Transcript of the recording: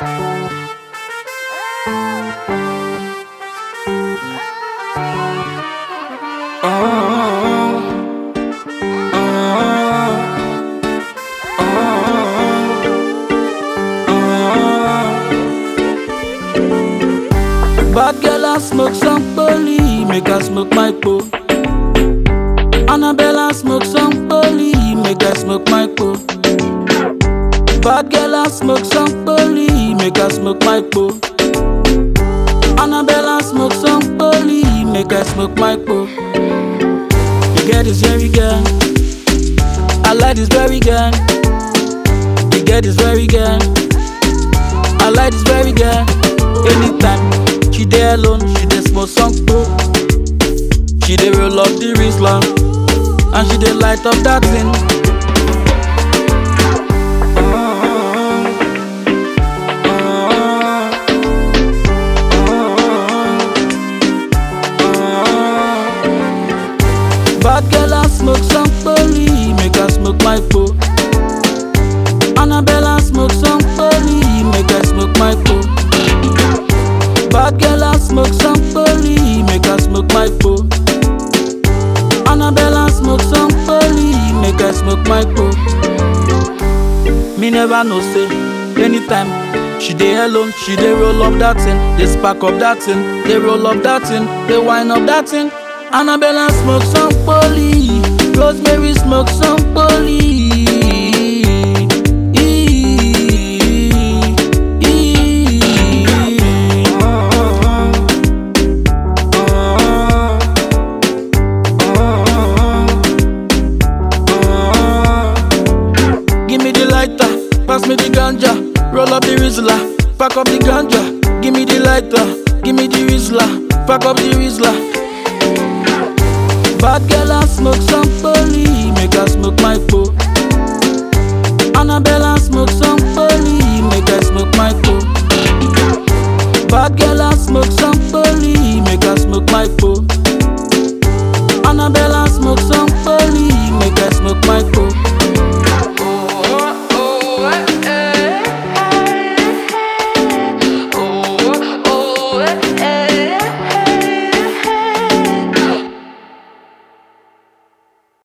Bad girl I smoke some poly, make her smoke my po. Annabella smoke some poly, make her smoke my po. Bad girl I smoke some poly, make her smoke my po. Annabella smoke some poly, make her smoke my po. You get this very girl, I like this very girl. You get this very girl, I like this very girl. Anytime she dey alone, she dey smoke some po. She dey roll up the Rizla, and she dey light up that thing. Bad girl I smoke some poly, make her smoke my po. Annabella smoke some poly, make her smoke my po. Bad girl I smoke some poly, make her smoke my po. Annabella smoke some poly, make her smoke my po. Me never know say anytime she dey alone, she dey roll up that thing, dey spark up that thing, dey roll up that thing, dey wind up that thing. Annabella smoke some poly, Rosemary smoke some poly. Give me the lighter, pass me the ganja, roll up the Rizla, pack up the ganja. Give me the lighter, give me the Rizla, pack up the Rizla. Bad girl I smoke some poly, make her smoke my po. Annabella smoke some poly, make her smoke my po. Bad girl I smoke some poly, make her smoke my po. Annabella smoke some poly, make her smoke my po.